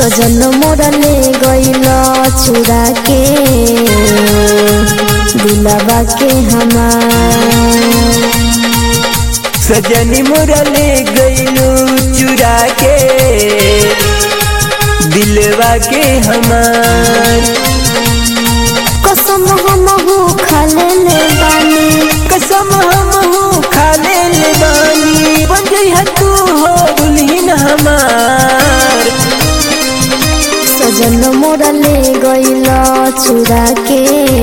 सजन मोरा ले गइल चुरा के दिलवा के हमार सजनी मोरा ले गईलू चुरा के दिलवा के हमार कसम हम हो खाले ले बानी कसम हम हो खा ले ले बानी बन गई है तू हो दुल्हन हमार सजन मोरा ले गइल चुरा के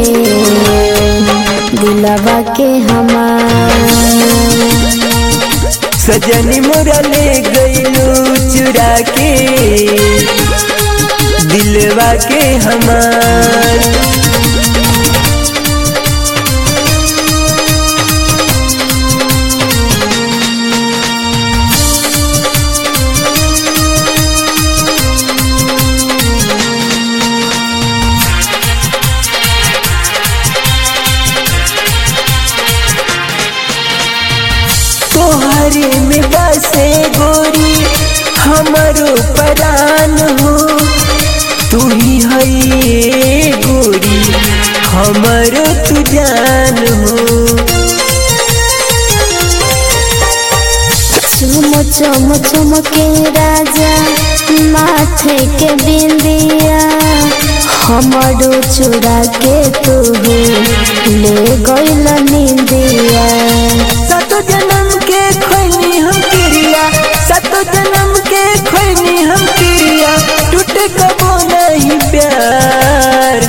दिलवा के हमार सजनी मोरा ले गईलू चुरा के दिलवा के हमार तोहरे में बसे गोरी हमारो परान हो तू ही है ये गोरी हमारो तू जान हो चुम चुम चुम के राजा माथे के बिंदिया हमारो चुरा के तू ले गइल निंदिया सतो जन्म के खोनी हम क्रिया सतो जन्म के खोनी हम क्रिया टूट कबो नहीं प्यार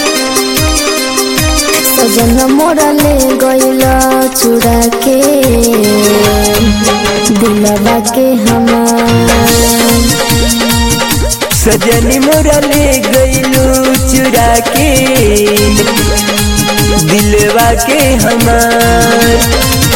सजन मोरा ले गइल चुरा के दिलवा के हमार सजनी मोरा ले गईलू चुरा के दिलवा के हमार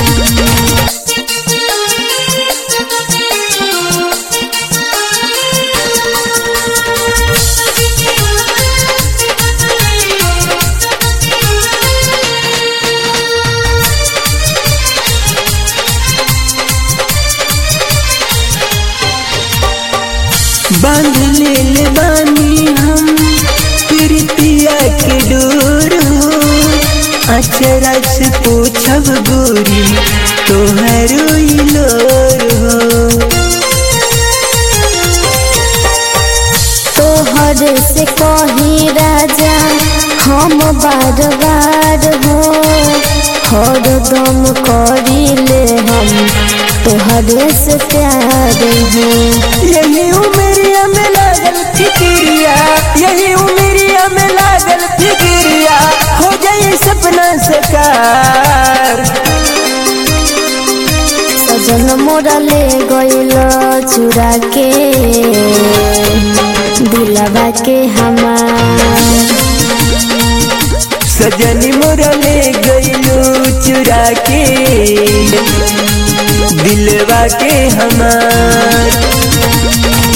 बांध ले ले बानी हम प्रीतिया के डोर हो अचरा से पूछब गोरी तोहरो लोर हो तोहर से कही राजा हम बार बार हो हर दम करीले हम तोहरे से प्यार हो यही उमरिया में लागल फिक्रिया यही उमरिया में लागल फिक्रिया हो जाए सपना सकार सजन मोरा ले गइल चुरा के दिलवा के हमार सजनी मोरा ले गईलू चुरा के दिलवा के हमार